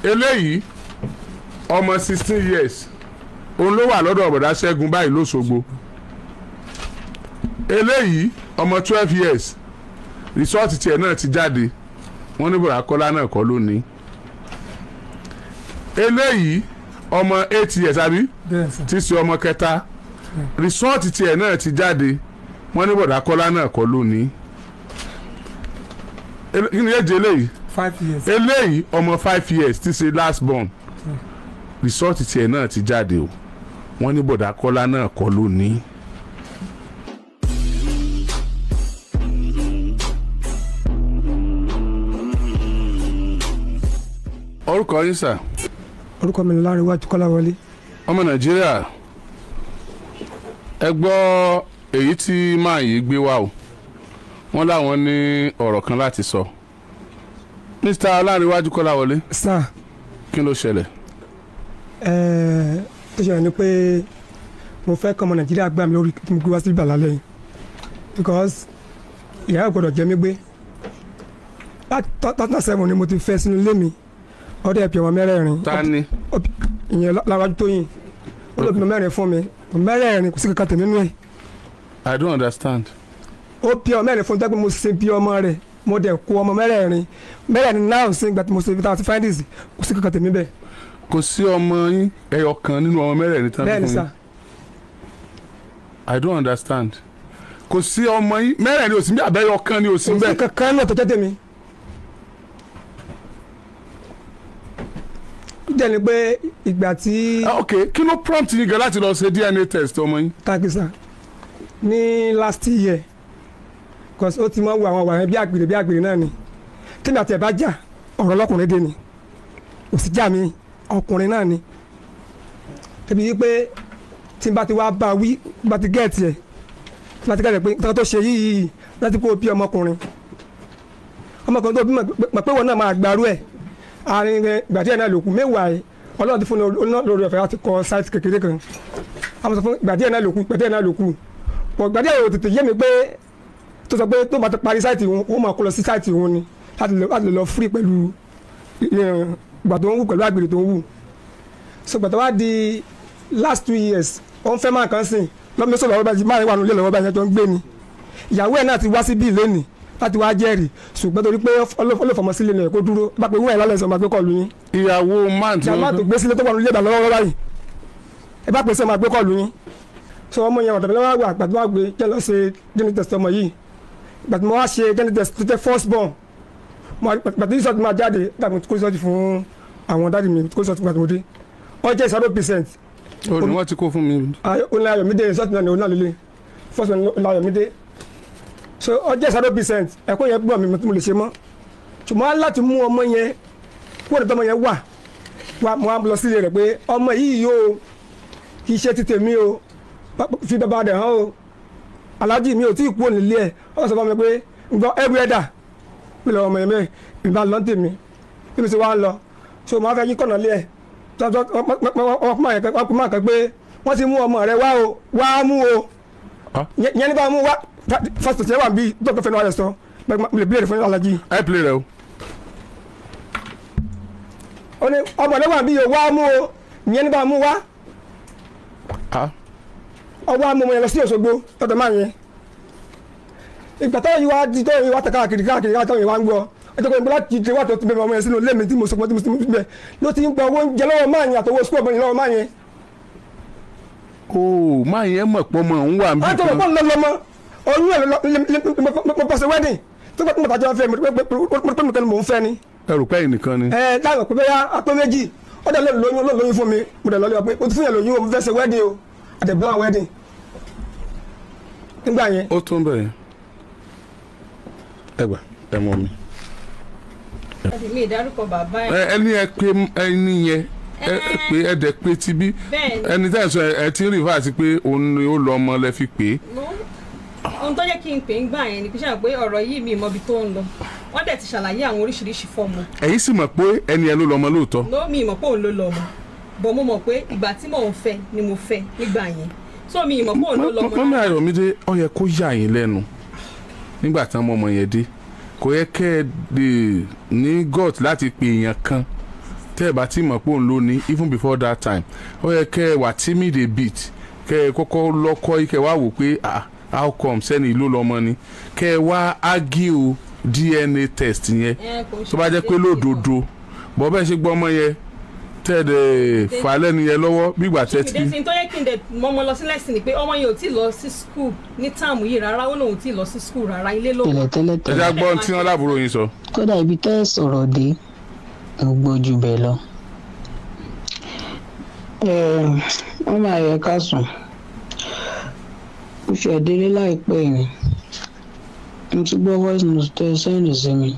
eléyìí ọmọ sixteen years òun ló wà lọ́dọ̀ ọ̀bọ̀dá ṣẹ́gun báyìí lóṣogbo eléyìí ọmọ twelve years rìsọ́ọ̀tì tiẹ̀ náà ti jáde wọ́n ní bọ̀dá kọ́lá náà kọ́ lónìí eléyìí ọmọ eight years àbí bẹ́ẹ̀ sà tí í ṣe ọmọ kẹta rìsọ́ọ̀tì tiẹ̀ náà ti jáde wọ́n ní bọ̀dá kọ́lá náà kọ́ lónìí Ele- kí ni èjì eléyìí five years eléyìí ọmọ five years tí í ṣe last born rìsọ́ọ̀tì tiẹ̀ náà ti jáde o wọ́n ní bọ̀dá kọ́lá náà kọ́ lónìí. orúkọ yín sà orúkọ mi ni Láńrewájú Kọ́láwọlé ọmọ nàìjíríà ẹ gbọ́ èyí tí máa yìí gbé wá o wọ́n láwọn ní ọ̀rọ̀ kan láti sọ mr ọlárẹ̀wájú kọ́láwọlé sà kí ló ṣẹlẹ̀ ẹ̀ẹ́ tó ṣẹlẹ̀ ni pé mo fẹ́ kọ́ ọmọ Nàìjíríà gbà mí lórí kí mo gbé wá sí ibà lálẹ́ yìí because ìyá ò gbọ́dọ̀ jẹ mí gbé láti tọ́tà sẹ́wọ̀n ni mo ti fẹ́ sínú ilé mi ọdẹ ẹ̀pì ọmọ mẹ́rẹ̀ẹ̀rin ta ni Ọp- ìyẹn Láńrewájú Tóyìn ó lóbi ọmọ mẹ́rin fún mi ọmọ mẹ́rẹ̀ẹ̀rin kò sí kankan tèmi nínú ẹ̀ i don't understand ó bí ọmọ mẹ́rin fún mi dágbé mo sin bí ọmọ rẹ̀ mo dẹ̀ kó ọmọ mẹ́rẹ̀ẹ̀rin mẹ́rẹ̀ẹ̀rin náà sí ìgbà tí mo ṣe ibi tá a ti findings kò sí kankan tèmi bẹ́ẹ̀ kò sí ọmọ yín ẹyọ kan nínú ọmọ mẹ́rẹ̀ẹ̀rin tán bẹ́ẹ̀ ni fún sà yín i don't understand kò sí ọmọ yín mẹ́rẹ̀ẹ̀rin ò sí bí abẹ́yọ kan ni ò sí kò sí bẹ́ẹ̀ kankan náà tó jẹ́ tèmi. ó jẹ́ ni pé ìgbà tí Ah, ok kí ló prompt yín gan láti lọ ṣe dna test ọmọ yín takisa ní last year cause ó ti mọ wo àwọn wàhán bí àgbèrè bí àgbèrè náà ni tí mi àti ẹ̀ bá jà ọ̀rọ̀ ọlọ́kùnrin dé ni kò sí jà mí ọkùnrin náà ni débi wípé tí n bá ti wá bá wí bá ti gẹ̀ẹ́tì ẹ̀ tí n bá ti gẹ̀ẹ́tì ẹ̀ pé nǹkan tó ṣe yìí yìí láti kó o bí ọmọkùnrin ọmọkùnrin tó bí mọ̀ pé wọn náà máa gbàrú ẹ̀ àárín rẹ̀ ìgbà díẹ̀ náà lòkù mẹ́wàá ẹ̀ ọlọ́run ti fún un lórí ọ̀fẹ́ láti kọ́ sáìtì kékeré kan àwọn sọ fún ìgbà díẹ̀ náà lòkù ìgbà díẹ̀ náà lòkù pọ̀ ìgbà díẹ̀ yóò tètè yé mi pé tó sọ pé tó bá ti parí sáìtì òun ó máa kó lọ sí sáìtì òun ni láti lè láti lè lọ fúri pẹ̀lú eh, ìgbà tó ń wù pẹ̀lú àgbèrè tó ń wù so gbàtà wá di last two years ó ń fẹ́ máa kàn sìn lọ́mọ sọ̀rọ̀ lọ́wọ́ báyìí máa wà nílé lọ́wọ́ báyìí tó ń gbé ni ìyàwó ẹ̀ náà ti wá sí bíi lónìí láti wá jẹ́rìí ṣùgbọ́n torí pé ọlọ́fọmọ sílé ni ẹ̀ kó dúró bá pé wúwẹ̀ lálẹ́ sọ máa gbé kọlu yín ìyàwó man tí jàmbá tó wọ́n gbé sílé tó wà nílé ìdàlọ́wọ́ lọ́wọ́ báyìí ẹ bá pèsè máa gbé kọlu yín so ọmọ yẹn ọ̀dọ̀ mi lọ́wọ́ àgbà tó wá gbé jẹ́ lọ ṣe geni test ọmọ yìí ìgbà tí mo wá ṣe geni test tó jẹ́ first born mo wá- ìgbà tí result máa jáde dàbí kó result fún àwọn dáàdi mi kó result fún gbàtí mo dé ọ jẹ́ zero percent ò ní wọ́n ti kó fún mi ọ̀nà ayọ̀mídé result náà ni ọ̀nà líle first one ọ̀nà ayọ̀mídé so ọ jẹ́ zero percent ẹ̀kọ́ yẹn gbọ́ mi tí mo lè ṣe mọ́ ṣùgbọ́n láti mú ọmọ yẹn kúrò nípa ọmọ yẹn wà wà mo á lọ sílé rẹ̀ pé ọmọ yìí yóò kì í ṣe ti tèmi o Bá- fi bàbá rẹ̀ hàn o aláàjì mi ò tí ì kú òní ilé ẹ̀ ọ sọ fún mi pé gbọ́ ẹrù ẹ̀dà pé lọ́wọ́ ọmọ yẹn mẹ́rin ìbá lọ́n tèmi bí mi ṣe wá ń lọ so mo á fẹ́ yín kọ̀nà lé ẹ̀ tọ́jọ́ ọkùnrin máa kẹ́ pé wọ́n ti mú ọmọ rẹ̀ wá o wá mú o Ah. yẹn yẹn ní bá mú wá fásitì tí wọ́n wà bí dókítà fẹ́ náà rẹ̀ sọ mo lè bí èrè fún aláàjì ẹ play rẹ o ó ní ọmọ rẹ̀ wà bí o wá mú o yẹn ní bá mú wá ah ọwọ́ amọ̀mọ̀ yẹn lọ sí Òṣogbo lọ́dọ̀ máa yẹn ìgbà táwọn yìí wá di tó yìí wá tẹ̀ káàkiri káàkiri káàkiri wá ń gbọ́ ẹjọ́ pé bọ́lá ti ti wá tó ti bẹ̀rẹ̀ ọmọ yẹn sínú lẹ́mìí tí mo sọpọ̀ tí mo ti bẹ̀ ló ti ń gba owó oúnjẹ lọ́wọ́ máa yẹn àtọwọ́ sukú ọmọ yẹn lọ́wọ́ máa yẹn o máa yẹn mọ̀ pọ́ mọ̀ ń wà wọ́n níbí tó lọ kan pọ́n lọ́mọ oyún ẹ̀ mo pàṣẹ wẹ́dìn tó pẹ́ mo tàjọ́ fẹ́ mo pẹ́ mi kan mò ń fẹ́ ni ẹrù pẹ́yì nìkan ni ẹ dáhùn pé bẹ́ẹ̀ apẹ́ méjì ó dẹ̀ lóyún ló lóyún fún mi mo dẹ̀ lọ́lẹ́ pé o ti fún yẹn lóyún o mo fẹ́ ṣe wẹ́dìn o àtẹ̀bọ́n wẹ́dìn nígbà yẹn ó tún bẹ̀rẹ̀ ẹ gbà ẹ mọ mi. mi ìdárúkọ bàbá ẹ ẹ ẹni ẹ pé ẹni yẹn ẹ ẹ pé ẹ dẹ̀ pé tibí bẹ́ẹ̀ ni ẹni tẹ́ ẹ sọ ẹ ti ń rí fáàsì pé òun ni ó lọ ọmọ lẹ fi pè é mo ohun tó jẹ́ kí n pè ń gbà yẹn ni pé ṣáà pé ọ̀rọ̀ yìí mi ìmọ̀bi tó ń lọ wọ́n dẹ̀ ti ṣàlàyé àwọn oríṣiríṣi fọ́ọ̀mù ẹ̀yin sì mọ̀ pé ẹni ẹ ló lọ ọmọ lóòótọ́ ló mi ìmọ̀ pé òun ló lọ ọmọ bọ̀ mo mọ̀ pé ìgbà tí mò ń fẹ́ ni mo fẹ́ nígbà yẹn so mi ìmọ̀ pé òun ló lọ ọmọ mọ́mí náà. Ayọ̀mídé ó yẹ kó yà yín lẹ́nu nígbà tí ọmọ yẹn dé kò yẹ kẹ́ ẹ lè ní gut láti pe èèyàn kan tẹ́ ẹ bá ti mọ̀ pé òun ló ní even before that time ó yẹ kẹ́ ẹ wà timid a bit kẹ́ ẹ kọ́kọ́ lọ́kọ́ yìí kẹ́ ẹ wá wò pé ah how come sẹ́ni ìlú lọ́mọ ni kẹ́ ẹ wá argue DNA test yẹn ẹ kò ń ṣe tó bá jẹ́ pé déédéé lódodo bọ́ bẹ́ẹ̀ ṣe gbọ́ ọmọ yẹn tẹ́ ẹ dẹ̀ fà lẹ́nu yẹn lọ́wọ́ bígbà tẹ́ ti ìdẹ́sìn tó yẹ kí n dẹ̀ mọ́mọ́ lọ sí lẹ́sìn ni pé ọmọ yẹn ò tí ì lọ sí skul ní táàmù yìí rárá ó lóun ò tí ì lọ sí skul rárá ilé ló wà. tẹ́lẹ̀ tẹ́lẹ̀ ẹ tẹ́lẹ̀ já gbọ́ ohun tí wọ́n láàbúrò yín sọ. kódà ibi tẹ́ ẹ sọ̀rọ̀ dé mo gbójú bẹ́ẹ̀ lọ. Ẹ̀, wọ́n máa yẹ ká sùn mo ṣe délé láìpẹ́ yìí mo ti gbọ́ voice note tẹ́ ẹ sẹ́yìn sí mi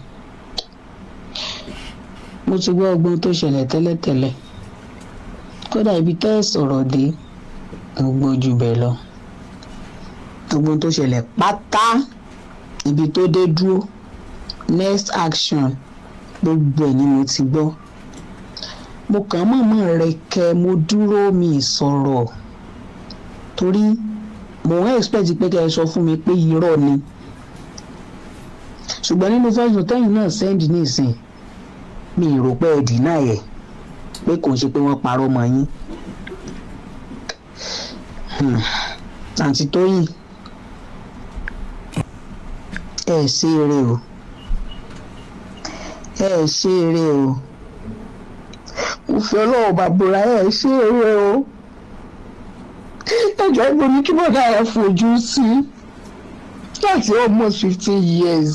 mo ti gbọ́ ọgbọ́n tó ṣẹlẹ̀ tẹ́lẹ̀tẹ́lẹ̀ kódà ibi tẹ́ ẹ sọ̀rọ̀ dé mo gbójú bẹ́ẹ̀ lọ ọgbọ́n tó ṣẹlẹ̀ pátá ibi tó dé dúró next action gbogbo ẹ̀ ni mo ti gbọ́ mo kàn mọ̀mọ́ rẹ kẹ mo dúró mi sọ̀rọ̀ torí mo ń expect pé kẹ́ ẹ sọ fún mi pé irọ́ ni ṣùgbọ́n nínú fẹ́sùn tẹ́yìn náà send nísìn mi ì rò pé ẹ dínà ẹ̀ pé kò ń ṣe pé wọ́n parọ́ mọ́ yín Hmm. àǹtí tóyìn ẹ ṣe eré o ẹ ṣe eré o mo fi ọlọ́wọ́ bàbúrà ẹ ṣe eré o ẹjọ́ ibo ní kí bọ́dà ẹ fojú sí láti almost fifteen years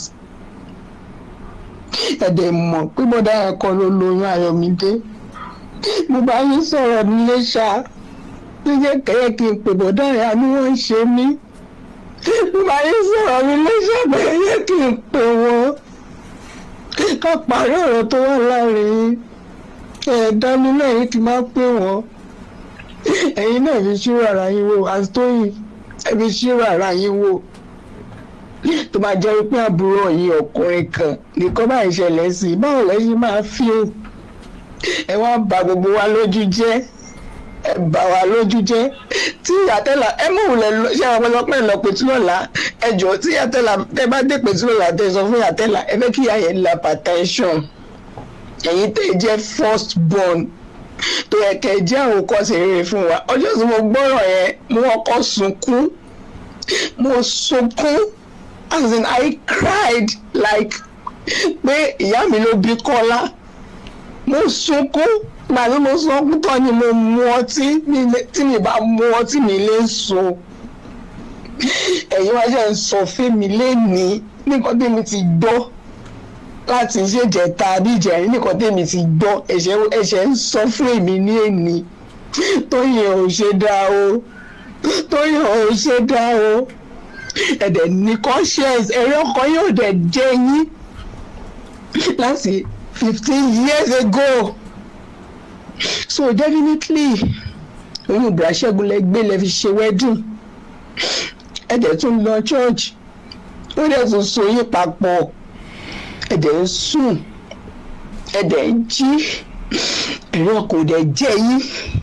ẹ̀dẹ̀ mọ̀ pé bọ́dà ẹ kọ́ ló lóyún Ayọ̀mídé mo bá yín sọ̀rọ̀ nílé ṣá ló jẹ́ kẹ́yẹ́ kí n pè bọ́dà ẹ àní wọ́n ń ṣe mí mo bá yín sọ̀rọ̀ nílé ṣá bẹ́ẹ̀ yẹ kí n pè wọ́n ká parí ọ̀rọ̀ tó wà láàrin ẹ̀ẹ́dá mi náà yìí ti máa pè wọ́n ẹ̀yin náà fi ṣírò ara yín wò àtòyìn ẹ fi ṣírò ara yín wò tó bá jẹ́ pé àbúrò yìí ọkùnrin kan nìkan bá ìṣẹ̀lẹ̀ sí i báwo lẹ́yìn máa fi ó ẹ wá bà gbogbo wa lójú jẹ́ ẹ bà wá lójú jẹ́ tí ìyàtẹ́là ẹ mú òun lẹ lọ ṣé àwọn ọlọ́pàá lọ pẹ̀tù lọ́la ẹ jọ tí ìyàtẹ́là tẹ bá dé pẹ̀tù lọ́la tẹ sọ fún ìyàtẹ́là ẹ fẹ́ kí ìyá yẹn la hypertension ẹ̀yin tẹ̀ jẹ́ first born tó yẹ kẹ́ ẹ jẹ́ àwòkọ́ṣe rere fún wa ọjọ́ tí mo gbọ́rọ̀ yẹn mo kọ́kọ́ sunkún mo sunkún as in I cried like pé ìyá mi ló bí Kọ́lá mo sunkún gbàdúrà mo sunkún tán ni mo mu ọtí mi lè- tí mi bá mu ọtí mi lè sùn ẹ̀yin wá ṣe ń sọ fẹ́mi lẹ́nìí nǹkan tí mi ti gbọ́ láti ṣèjẹta àbí ìjẹrin nìkan tèmi ti gbọ́ ẹ̀ṣẹ̀ ẹ̀ṣẹ̀ ń sọ fún èmi ní èní tóyìn ò ṣe dá o tóyìn ò ṣe dá o ẹ̀dẹ̀ ní conscience ẹ̀rí ọkàn yóò dẹ̀ jẹ́ yín láti fifteen years ago so definitely oyún ìbúraṣẹ́gun lẹ gbé lẹ fi ṣe wedding ẹ̀dẹ̀ tún lọ church ó dẹ̀ tún so yín papọ̀ ẹ̀dẹ̀ ń sùn ẹ̀dẹ̀ ń jí ẹ̀rọ kò dẹ̀ jẹ́ yín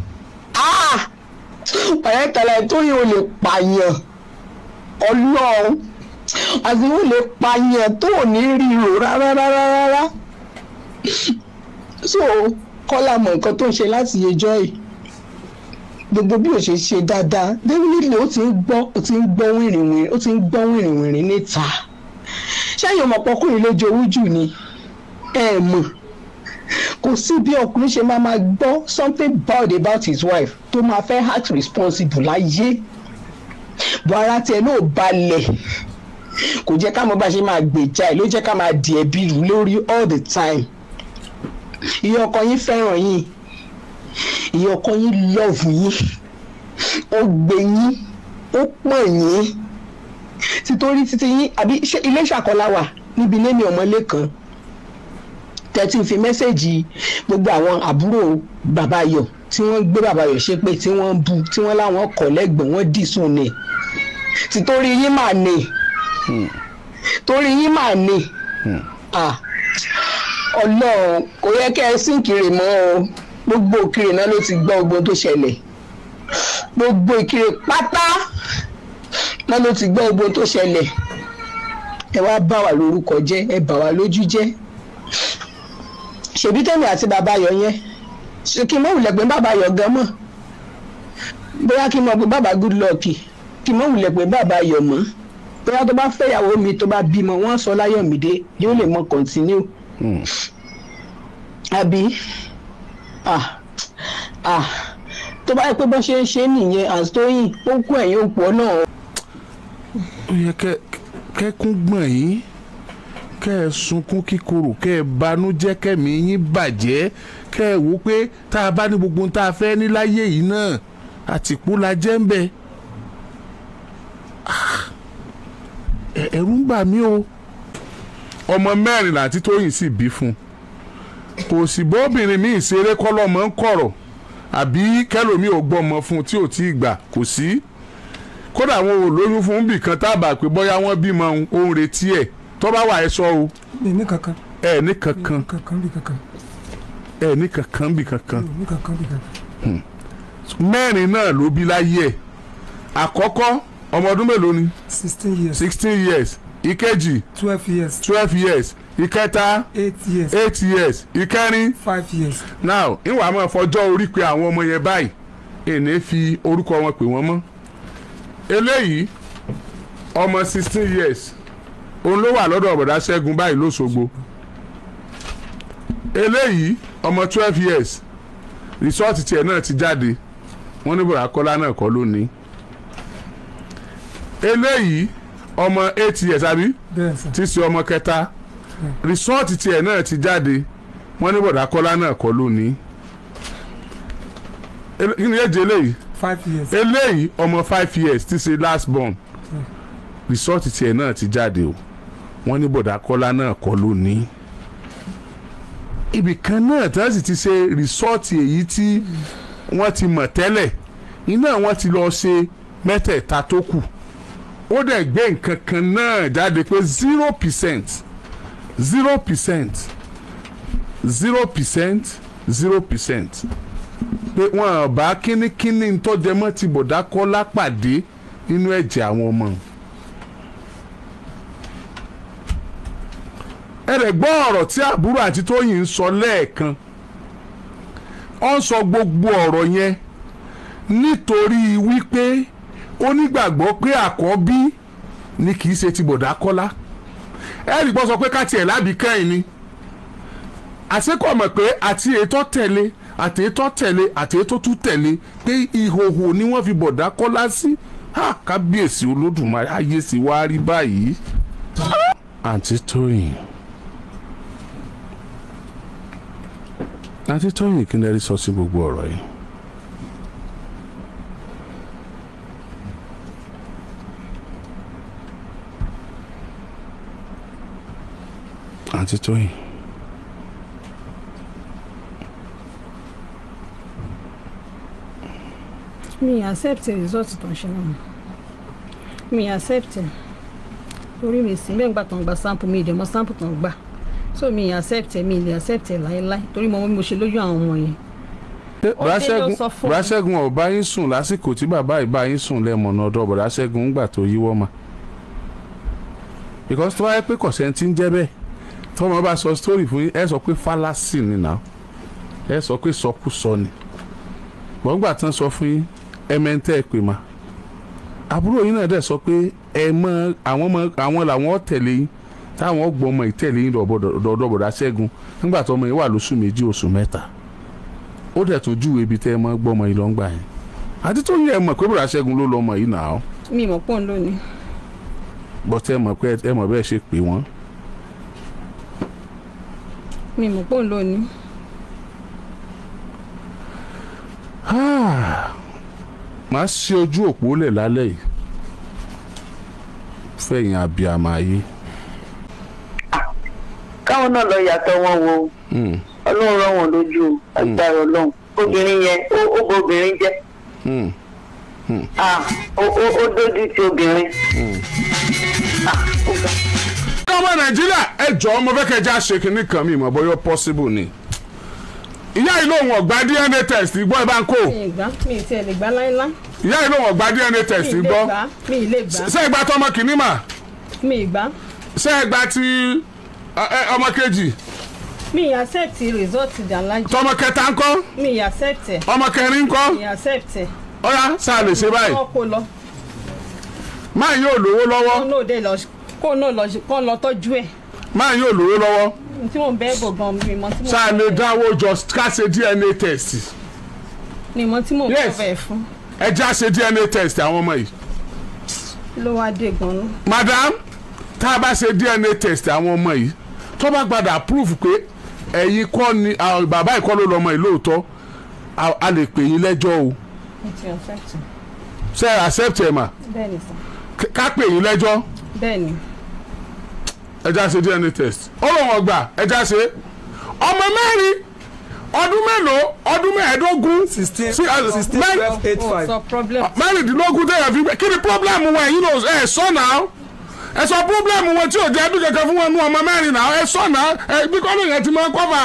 ọ̀rẹ́ tẹ̀lé tó yẹ o lè pààyàn ọlọ́run àti o lè pààyàn tó ò ní ríro rárá rárá rárá so kọ́lá mọ̀ nǹkan tó ń ṣe láti yẹjọ́ yìí gbogbo bí o ṣe ṣe dáadáa definitely ó ti ń gbọ́ ó ti ń gbọ́ wìrìwìrì ó ti ń gbọ́ wìrìwìrì níta ṣẹ́yìn ọmọ ọkùnrin ló jowú jù ni ẹ mọ̀ kò sí bí ọkùnrin ṣe máa máa gbọ́ something bad about his wife tó máa fẹ́ act responsible láyé bọ́ ara tiẹ̀ náà balẹ̀ kò jẹ́ ká mọ̀ bá ṣe máa gbèjà ẹ̀ ló jẹ́ ká máa di ẹ̀bi rù lórí all the time ìyá ọkọ yín fẹ́ràn yín ìyá ọkọ yín love yín ó gbé yín ó pọ̀ yín títorí títí yín àbí ṣé ilé ìṣàkọlá wà níbi ilé mi ọmọlé kan tẹ́tí fi mẹ́sẹ̀gì gbogbo àwọn àbúrò bàbá ayọ̀ tí wọ́n gbé bàbá ayọ̀ ṣépè tí wọ́n bu tí wọ́n láwọn kọ̀ lẹ́gbọ̀n wọ́n dì sùn ní títorí yín mà ní torí yín mà ní Ah, ọlọ́run kò yẹ kẹ́ ẹ sìn kiri mọ́ o gbogbo òkiri náà ló ti gbọ́ ogun tó ṣẹlẹ̀ gbogbo ìkiri pátá náà ló ti gbọ́ ogun tó ṣẹlẹ̀ ẹ wá bá wa lórúkọ jẹ́ ẹ bà wá lójú jẹ́ ṣèbí tèmi àti bàbá ayọ̀ yẹn ṣe kí n mọ̀ wulẹ̀ pé bàbá ayọ̀ gan mọ̀ bóyá kí n mọ̀ pé bàbá good luck kí n mọ̀ wulẹ̀ pé bàbá ayọ̀ mọ́ bóyá tó bá fẹ́yàwó mi tó bá bímọ wọ́n sọ láyọ̀mídé yóò lè mọ continue Hmm. àbí ah ah tó bá yẹ pé bó ṣe ń ṣe nìyẹn àtòyìn ó kú ẹ̀yìn òpó náà ó yẹ kẹ kẹkún gbọ̀n yín kẹ ẹ sunkún kíkorò kẹ ẹ banújẹ́ kẹmí yín bàjẹ́ kẹ ẹ wò pé tá a bá ní gbogbo ohun tá a fẹ́ ní láyé yìí náà àtìpó la jẹ́ ń bẹ Ah, ẹ- ẹ̀rù ń bà mí o ọmọ mẹ́rin làǹtí tóyìn sì bí fún un kò sì bóbìnrin míì ṣeré kọ́lọ́mọ ń kọ̀rọ̀ àbí kẹlòmíì ò gbọ́mọ fún un tí ò tí ì gbà kò sí kódà àwọn ò lóyún fún bì kan tábà pé bóyá wọ́n bímọ òun òun retí ẹ̀ tó bá wà ẹ sọ o mi ní kankan ẹ ní kankan kankan bí kankan ẹ ní kankan bì kankan mi ní kankan bí kankan. mẹ́rin náà ló bí láyé ẹ̀ àkọ́kọ́ ọmọ ọdún mélòó ni sixteen years sixteen years ìkejì twelve years twelve years ìkẹta eight years eight years ìkẹrin five years now ìwà máa fọjọ́ orí pé àwọn ọmọ yẹn báyìí èné fi orúkọ wọn pè wọ́n mọ́ eléyìí ọmọ sixteen years òun ló wà lọ́dọ̀ ọ̀bọ̀dá ṣẹ́gun báyìí lóṣogbo eléyìí ọmọ twelve years rìsọ́ọ̀tì tiẹ̀ náà ti jáde wọ́n ní bọ̀dá kọ́lá náà kọ́ lónìí eléyìí ọmọ eight years àbí bẹ́ẹ̀ sà tí í ṣe ọmọ kẹta rìsọ́ọ̀tì tiẹ̀ náà ti jáde wọ́n ní bọ̀dá kọ́lá náà kọ́ lónìí Ele- kí ni èjì eléyìí five years eléyìí ọmọ five years tí í ṣe last born rìsọ́ọ̀tì tiẹ̀ náà ti jáde o wọ́n ní bọ̀dá kọ́lá náà kọ́ lónìí ibì kan náà tí wọ́n sì ti ṣe rìsọ́ọ̀tì èyí tí wọ́n ti mọ̀ tẹ́lẹ̀ iná wọn ti lọ ṣe mẹ́tẹ̀ẹ̀ta tó kù ó dẹ̀ gbé nǹkan kan náà jáde pé zero percent zero percent zero percent zero percent pé wọn bá kínníkínní tọ́jẹmọ́ ti bọ̀dá kọ́lá pàdé nínú ẹ̀jẹ̀ àwọn ọmọ. ẹ rẹ̀ gbọ́ ọ̀rọ̀ tí àbúrò àti tóyìn ń sọ lẹ́ẹ̀kan ó ń sọ gbogbo ọ̀rọ̀ yẹn nítorí wípé ó nígbàgbọ́ pé àkọ́bí ni kì í ṣe ti bọ̀dá kọ́lá ẹ rí gbọ́ sọ pé káti ẹ̀ lábì kẹ́yìn ni àṣekọ̀ mọ̀ pé àti ètò tẹ̀lé àti ètò tẹ̀lé àti ètò tún tẹ̀lé pé ìhòhò ni wọ́n fi bọ̀dá kọ́lá sí ha kábíyèsí olódùmarè ayé sì wá rí báyìí. àǹtí tóyìn àǹtí tóyìn kí n lè rí sọ sí gbogbo ọ̀rọ̀ yìí. àǹtí tóyìn. mi accept result tó ń ṣe náà mi accept ẹ orí mi sì bẹ́ẹ̀ gbà tó ń gba sample mi ìdẹ̀mọ́ sample tó ń gbà so mi accept ẹ mi lè accept ẹ láéláé torí mo mọ bí mo ṣe lójú àwọn ọmọ yẹn Ó dé ló sọ fún mi. Bùrásẹ́gun ọ̀bá yín sùn lásìkò tí bàbá ìbá yín sùn lẹ́mọ̀nà ọ̀dọ̀ Bùrásẹ́gun ńgbà tó yíwọ́ mà. because tó wáyé pé kọ̀sẹ́ntì ń jẹ́ bẹ́ẹ̀ tọ́mọ bá sọ story fún yín ẹ sọ pé fallacy ni nà ẹ sọ pé sọkúsọ ni gbọ̀ngbà tán sọ fún yín ẹ mẹ́ntẹ́ ẹ pè mà àbúrò yín náà dẹ̀ sọ pé ẹ mọ àwọn mọ àwọn làwọn tẹ̀lé yín táwọn gbọ́ ọmọ ìtẹ̀lé yín dọ̀dọ̀ Bùrásẹ́gun nígbà tó ọmọ yín wà lóṣù méjì oṣù mẹ́ta ó dẹ̀ tún júwe ibi tẹ́ ẹ mọ́ gbọ́mọ yìí lọ́ngbà yẹn àti tó yẹ ẹ mọ̀ pé Bùrásẹ́gun ló lọ́mọ yìí nà ó mi mọ̀ pọ́n lónìí bọ́tẹ́ ẹ mọ̀ pé ẹ mọ̀ bẹ́ẹ̀ ṣe pè wọ́n. mi mọ̀ pọ́n lónìí màá ṣe ojú òpó lẹ̀ lálẹ́ yìí fẹ̀yìn abiyamọ ayé. káwọn náà lọ yàtọ̀ wọn wo Mm, ọlọ́run rán wọn lójú o agbára ọlọ́run obìnrin yẹn ó ó bo obìnrin jẹ́ mm. ah ó ó ó dójú ti obìnrin. ah ó ga. ọmọ nàìjíríà ẹ jọ̀ọ́ mo fẹ́ kẹjá ṣe kinní kan mi ìmọ̀ bóyá possible ni. ìyá yìí lòun ọ̀gbá dna test gbọ́ ẹ bá ń kó mi ì gbá mi ì tiẹ̀ lè gbá láéláé ìyá yìí lòun ọ̀gbá dna mi test ì lè gbọ́ gbá mi ì lè gbá ṣé ẹ gba tọmọ kìíní mà mi ì gbá ṣé ẹ gba ti ẹ, ẹ, ọmọ kejì mi accept result dàlájì tọmọ kẹta ńkọ́ mi accept ẹ ọmọ kẹrin ńkọ́ mi accept ẹ ọ̀yá sáà lè ṣe báyìí kọ́ kó lọ máa yóò lówó lọ́wọ́ kó náà dé lọ kó náà lọ kó lọ tọ́jú ẹ̀ máa yóò lówó lọ́wọ́ tí mò ń bẹ́ẹ̀ bò gan mi mọ tí mò sáà ń lè bẹ́ẹ̀ dáwọ́ jọ ká ṣe dna test mi mọ tí mò ń Yes. bẹ́ẹ̀ fún ẹ já ṣe dna test àwọn ọmọ yìí ló wá dé gan-an madam tá a bá ṣe dna test àwọn ọmọ yìí tó bá gbàdá proof pé ẹ̀yin kọ́ ni àwọn bàbá ìkọ́ ló lọ́mọ yìí lóòótọ́ a a lè pè yín lẹ́jọ́ o mo ti accept ṣe é accept ẹ̀ mà bẹ́ẹ̀ ni sà K- ká pè yín lẹ́jọ́ bẹ́ẹ̀ ni ẹ já ṣe dna test ó lọ́ wọn gbà ẹ já ṣe ọmọ mẹ́rin ọdún mélòó ọdún mẹ́ẹ̀ẹ́dógún sixteen Sí, uh, sixteen mẹ́rin- twelve eight ó five sọ problem mẹ́rìndínlógún tẹ̀yàn fi gbé kí ni pọ́blẹ́mù wọn ẹ̀yin náà ẹ̀ sọ náà ẹ sọ pọ́blẹ́mù wọn tí ò jẹ́ ẹbí kankan fún wọn nú ọmọ mẹ́rin náà ẹ sọ náà ẹ bí kọ́lù yẹn ti máa kọ́fà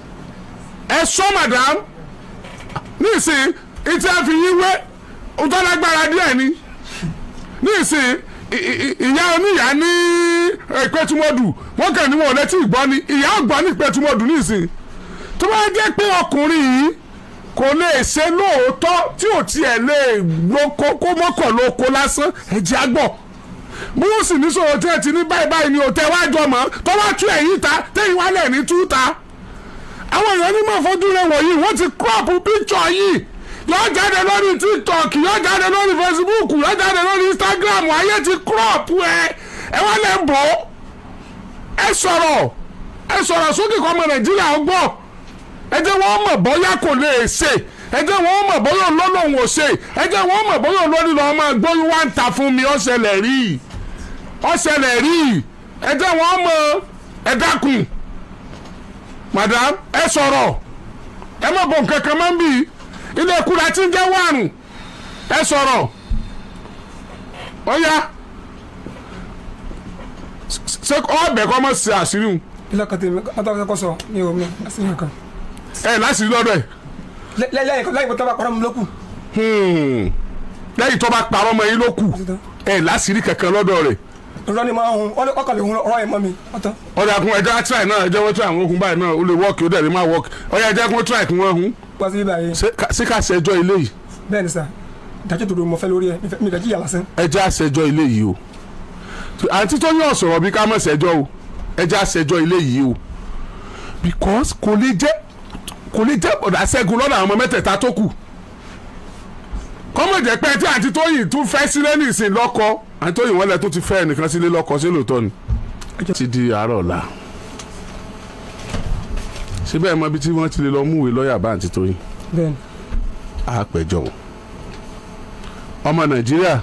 ẹ sọ madam nísìn ìtí a fi yín wé ntọ́lágbára díẹ̀ ni nísìn ì- ì- ìyá oníyà ní ìpẹ́tùmọ́dù wọ́n kàn ní wọn ò létí ìgbọ́ ni ìyá ọgbọ́n ní ìpẹ́tùmọ́dù nísìn tó bá jẹ́ pé ọkùnrin yìí kò lè ṣe lóòótọ́ tí ò tiẹ̀ lè lóko kó mọ́kàn lóko lásán ẹ̀jẹ̀ àgbọ̀ bí wọ́n sì ní sọ̀rọ̀ tí ẹ ti ní báyìí báyìí ni ò tẹ́ wájú ọmọ tó wá tú ẹ̀yìn ta tẹ́yìn wálẹ̀ ní tú ta àwọn èèyàn ní mọ̀ fojú rẹ̀ wọ̀nyí wọ́n ti crop picture yìí yóò jáde lórí tiktok yóò jáde lórí facebook yóò jáde lórí instagram ayé ti crop ẹ ẹ wá lè bọ̀ ẹ sọ̀rọ̀ ẹ sọ̀rọ̀ sókè kọ́ ọmọ nàìjíríà ọgbọ́n ẹ jẹ́ wọ́n mọ̀ bóyá kò lè ṣe ẹ jẹ́ wọ́n mọ̀ bóyá olólùwọ̀n ò ṣe ẹ jẹ́ wọ́n mọ̀ bóyá olórí lọ́wọ́ máa gbóyún wá ń ta fún mi ọ̀ṣẹ̀lẹ̀ rí i ọ̀ṣẹ̀lẹ̀ rí i ẹ jẹ́ wọ́n mọ̀ ẹ dákun madam ẹ sọ̀rọ̀ ẹ má bọ̀ nǹkan kan máa ń bì í ilé kura tí ń jẹ́ wàrùn ẹ sọ̀rọ̀ ó yá ṣé ọbẹ̀ kọ́ mọ̀ sí àṣírí wọn ilé kan tèmi ọtọ́ kọ́kọ́ sọ ní omi àṣírí kan ẹ láṣìírí lọ́dọ̀ ẹ̀. lẹ́yìn lẹ́yìn tó bá parọ́ mi lókù Hmm. lẹ́yìn tó bá parọ́ mọ́ yín ló kù ẹ̀ láṣìírí kankan lọ́dọ̀ rẹ̀ irọ́ ni máa ń hun ọkàn lè hun ọ̀rọ̀ ẹ̀ mọ́ mi ọ̀tọ̀ ọ̀dà kun ẹja try náà ẹjẹ́ wọ́n try àwọn ogun báyìí náà ó lè work ó dẹ̀ lè má work ọ̀yà ẹjẹ́ kún try kí wọ́n hun wá sí bíbá yìí Ṣé ká- ṣé ká ṣẹjọ́ ilé yìí bẹ́ẹ̀ ni sà ìdájọ́ tó do mọ́ fẹ́ lórí ẹ̀ mi fẹ́ jíyà lásán ẹjẹ́ àṣẹjọ́ ilé yìí o àǹtí tó yàn sọ̀rọ̀ bí ká mọ̀ ṣẹjọ́ o ẹjẹ́ àṣẹjọ́ ilé yìí o because kò lè jẹ́ kò lè jẹ́ ọ̀dà ṣẹ́gun lọ́dọ̀ àwọn ọmọ mẹ́tẹ̀ẹ̀ta tó kù kọ́mọ̀ jẹ́ pé tí àǹtí tó yìn tún fẹ́ sílé nìsín lọ́kọ àǹtí tó yìn wọ́n lẹ tó ti fẹ́ ẹnìkan sílé lọ́kọ sí lóòótọ́ ni ti di àárọ̀ ọ̀la síbẹ̀ mọ ibi tí wọ́n ti lè lọ múwèé lọ́ọ̀yà bá àǹtí tó yìn bẹ́ẹ̀ ni àpẹjọ wọn ọmọ nàìjíríà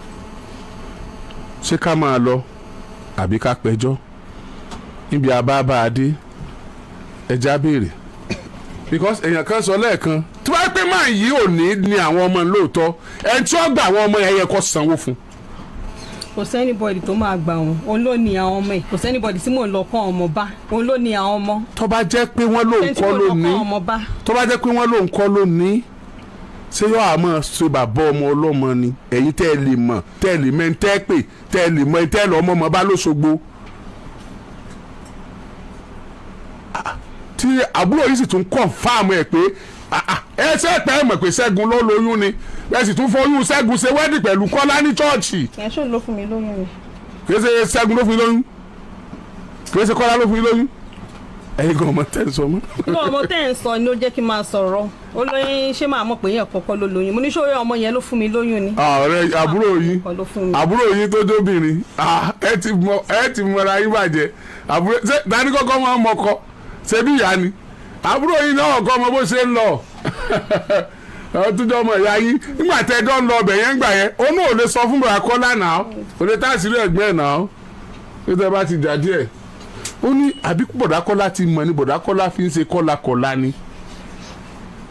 ṣé ká máa lọ àbí ká pẹjọ́ níbi àbábáadé ẹja béèrè because èèyàn kan sọ lẹ́ẹ̀kan tí wọ́n pẹ́ máa yí òní ni àwọn ọmọ lóòótọ́ ẹni tí wọ́n gba àwọn ọmọ yẹn yẹ kó sanwó fún kò sẹ́nibọ̀dì tó máa gbà wọ́n òun ló ní àwọn ọmọ ẹ̀ kò sẹ́nibọ̀dì tí mò ń lọ kọ́ ọmọ bá òun ló ní àwọn ọmọ tó bá jẹ́ pé wọ́n ló ń ẹni tí kọ́ mò ń lọ lónìí kọ́ ọmọ bá tó bá jẹ́ pé wọ́n ló ń kọ́ lónìí ṣé yóò àmọ́ ṣe bàbá ọmọ ọlọ́mọ ni ẹ̀yin tẹ́ ẹ lè mọ̀ tẹ́ ẹ lè mọ̀ tẹ́ ẹ pè tẹ́ ẹ lè mọ̀ tẹ́ ẹ lọ́ ọmọ ọmọ bá lóṣogbo. Ah, tí àbúrò yìí sì tún confirm ẹ̀ pé ah, ah, ẹ ṣe pẹ́ ẹ mọ̀ pé ṣẹ́gun ló lóyún ni ẹ sì tún fọyún ṣẹ́gun ṣe wẹ́dì pẹ̀lú kọ́lá ní chọ́ọ̀chì ẹ̀ ṣó ló fún mi lóyún mi. kì í ṣe ṣẹ́gun ló fún yín lóyún kì í ṣe kọ́lá ló fún yín lóyún ẹ̀yin gan ọmọ tẹ́ ẹ sọ mọ́. inú ọmọ tẹ́ ẹ̀ ń sọ ni ó jẹ́ kí n máa sọ̀rọ̀ ó lóyún ṣé máa mọ̀ pé yẹn kọ́kọ́ ló lóyún mo ní ṣòro ọmọ yẹn ló fún mi lóyún ni. ọ̀rẹ́ àbúrò yín kọ́ ló fún mi. àbúrò yín tó jóbìnrin ah, ẹ ti mọ ẹ ti mọra yín bàjẹ́ àbúrò ṣé dání kọ́kọ́ máa ń mọkọ ṣé bí ìyá ni àbúrò yín náà kọ́ ọmọ bó ṣe ń lọ ọtúndọ́ ọmọ ìyá yín nígbà tẹ́ ẹjọ́ ń lọ ọbẹ̀ yẹn gbà yẹn ó náà ò lè sọ fún bàbá kọ́lá náà ò lè táàsìrì ẹ̀gbẹ́ ẹ̀ náà ó tẹ́ bá ti jà díẹ̀ ó ní àbí bọ̀dá kọ́lá ti mọ̀ ní bọ̀dá kọ́lá fi ń ṣe kọ́lá kọ́lá ni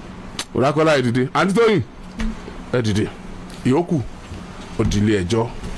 bọ̀dá kọ́lá ẹ̀ dìde àǹtí tóyìn ẹ̀ dìde ìyókù òdìlé ẹjọ́